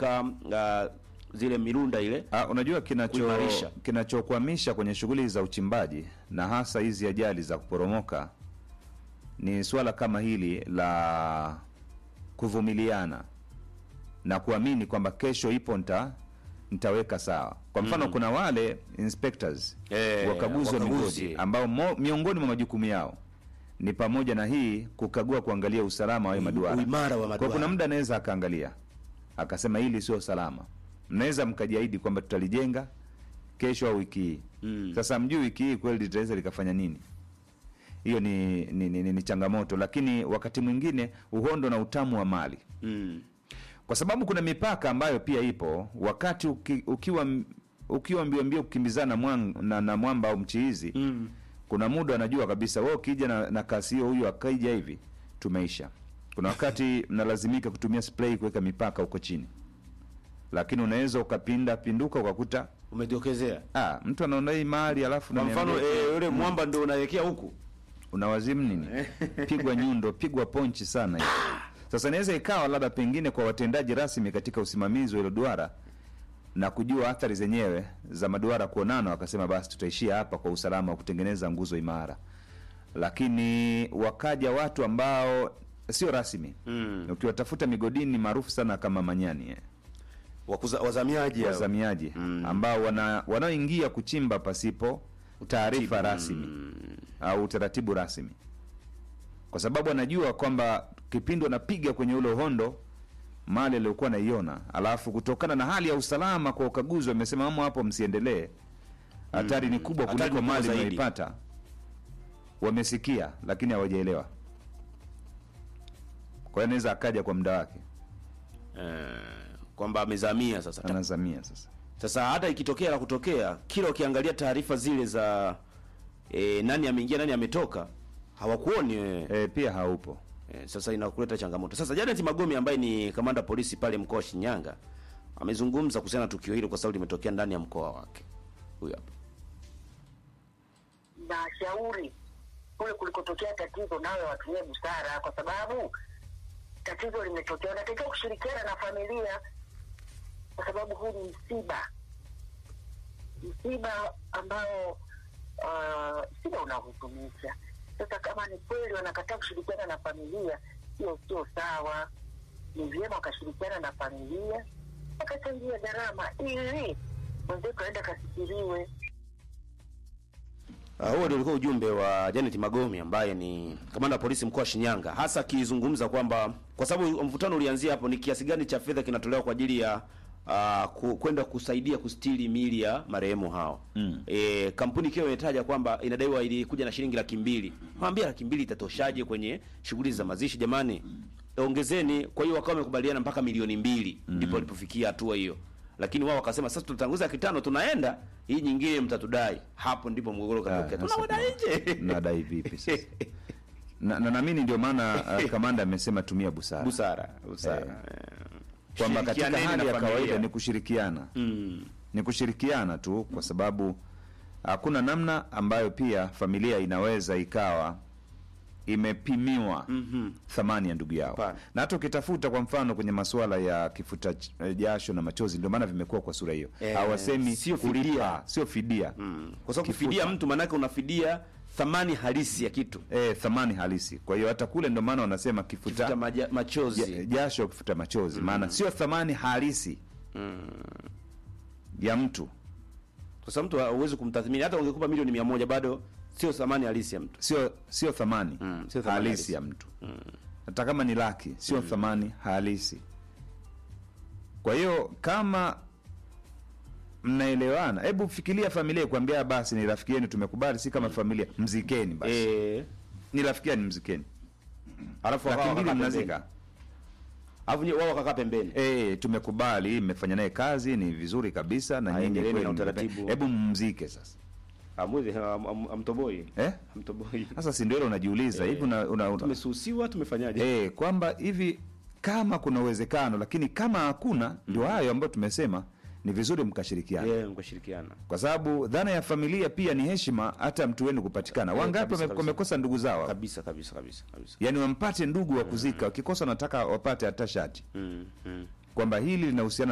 kuweka uh, zile mirunda ile Ah, unajua kinacho Kuimarisha. kinachokwamisha kwenye shughuli za uchimbaji na hasa hizi ajali za kuporomoka ni swala kama hili la kuvumiliana na kuamini kwamba kesho ipo nta nitaweka sawa. Kwa mfano kuna wale inspectors Eh, wakaguzi wa wakaguzi. migodi ambao mo, miongoni mwa majukumu yao ni pamoja na hii kukagua kuangalia usalama wa hayo maduara. uimara wa Kwa maduara. kuna muda anaweza akaangalia akasema hili sio salama, mnaweza mkajiahidi kwamba tutalijenga kesho au wiki hii Mm. sasa mjui wiki hii kweli litaweza likafanya nini hiyo ni, ni, ni, ni, ni changamoto lakini wakati mwingine uhondo na utamu wa mali mm. kwa sababu kuna mipaka ambayo pia ipo wakati uki, ukiwa m- ukiwa mbio mbio kukimbizana mwang, na, na mwamba au mchiizi Mm. kuna muda anajua kabisa wewe ukija na, na kasi hiyo huyu akaija hivi tumeisha kuna wakati mnalazimika kutumia spray kuweka mipaka huko chini lakini unaweza ukapinda pinduka ukakuta umedokezea ah, mtu anaona hii mali alafu kwa mfano unaniambia- eh, yule mwamba ndio unaelekea huku unawazimu nini pigwa nyundo pigwa ponchi sana hiyo. sasa inaweza ikawa labda pengine kwa watendaji rasmi katika usimamizi wa hilo duara na kujua athari zenyewe za maduara kuonana wakasema basi tutaishia hapa kwa usalama wa kutengeneza nguzo imara lakini wakaja watu ambao sio rasmi mm. ukiwatafuta migodini maarufu sana kama manyani eh, Wakuza, wazamiaji hao. wazamiaji Mm. ambao wana wanaoingia kuchimba pasipo taarifa rasmi au utaratibu rasmi kwa sababu anajua kwamba kipindi wanapiga kwenye ule uhondo mali aliyokuwa naiona alafu kutokana na hali ya usalama kwa ukaguzi wamesema amo hapo msiendelee hatari ni kubwa Hatari kuliko ni kubwa mali zaidi. mnaipata wamesikia lakini hawajaelewa kwa hiyo anaweza akaja kwa muda wake eh, kwamba amezamia sasa anazamia sasa sasa hata ikitokea la kutokea kila ukiangalia taarifa zile za e, nani ameingia nani ametoka hawakuoni wewe e, pia haupo e, sasa inakuleta changamoto sasa Janet Magome ambaye ni kamanda polisi pale mkoa wa Shinyanga amezungumza kuhusiana na tukio hilo kwa sababu limetokea ndani ya mkoa wake huyu hapa na shauri kule kulikotokea tatizo nayo watumie busara, kwa sababu tatizo limetokea, wanatakiwa kushirikiana na familia, kwa sababu huu ni msiba, msiba ambao uh, msiba unahuzunisha. Sasa kama ni kweli wanakataa kushirikiana na familia, hiyo sio sawa. Ni vyema wakashirikiana na familia, wakachangia gharama ili mwenzetu aenda kasikiliwe. Uh, huo ndio ulikuwa ujumbe wa Janet Magome ambaye ni kamanda wa polisi mkoa wa Shinyanga, hasa akizungumza kwamba kwa sababu mvutano ulianzia hapo, ni kiasi gani cha fedha kinatolewa kwa ajili ya uh, ku, kwenda kusaidia kustiri miili ya marehemu hao. Mm. E, kampuni ikiwa imetaja kwamba inadaiwa ilikuja na shilingi laki mbili. Mwambia laki mbili itatoshaje kwenye shughuli za mazishi jamani? Ongezeni. Kwa hiyo wakawa wamekubaliana mpaka milioni mbili ndipo walipofikia hatua hiyo lakini wao wakasema sasa tutatanguza kitano tunaenda hii nyingine mtatudai hapo ndipo mgogoro katokea Ah, sasa tunawadai nje nadai vipi sasa na na naamini ndio maana uh, kamanda amesema tumia busara busara busara kwamba katika Shirikianeni hali na ya familia. kawaida ni kushirikiana mm. ni kushirikiana tu kwa sababu hakuna namna ambayo pia familia inaweza ikawa imepimiwa Mhm. thamani ya ndugu yao Hapana. na hata ukitafuta kwa mfano kwenye masuala ya kifuta ch- eh, jasho na machozi ndio maana vimekuwa kwa sura hiyo Eh, hawasemi sio kulipa, fidia. sio fidia Mm. kwa sababu Kifuta. kufidia mtu maanake unafidia thamani halisi ya kitu eh, thamani halisi kwa hiyo hata kule ndio maana wanasema kifuta, Kifuta maja, machozi ja- jasho kifuta machozi maana sio thamani halisi ya mtu kwa sababu mtu huwezi kumtathmini hata ungekupa milioni mia moja bado sio thamani halisi ya mtu sio sio thamani Mm, sio thamani halisi halisi. ya mtu hata kama ni laki sio thamani halisi kwa hiyo kama mnaelewana hebu fikiria familia kuambia basi ni rafiki yenu tumekubali si kama familia mzikeni basi eh ni rafiki yenu mzikeni alafu laki wakawa mbili wakakaa mnazika pembeni. alafu nye- wao wakakaa pembeni Eh, tumekubali mmefanya naye kazi ni vizuri kabisa na nyinyi Aendeleeni kweli na mmepe- utaratibu. hebu mmzike sasa amwezi am- am- amtoboi eh? amtoboi sasa si ndio hilo unajiuliza hivi una, una, una, tumesusiwa tumefanyaje eh, kwamba hivi kama kuna uwezekano lakini kama hakuna ndio hayo ambayo tumesema ni vizuri mkashirikiana yeah, mkashirikiana kwa sababu dhana ya familia pia ni heshima hata mtu wenu kupatikana Eh, wangapi kabisa, wame- kabisa. wamekosa ndugu zao kabisa kabisa kabisa kabisa yaani wampate ndugu wa kuzika wakikosa wanataka wapate hata shati mm, mm. kwamba hili linahusiana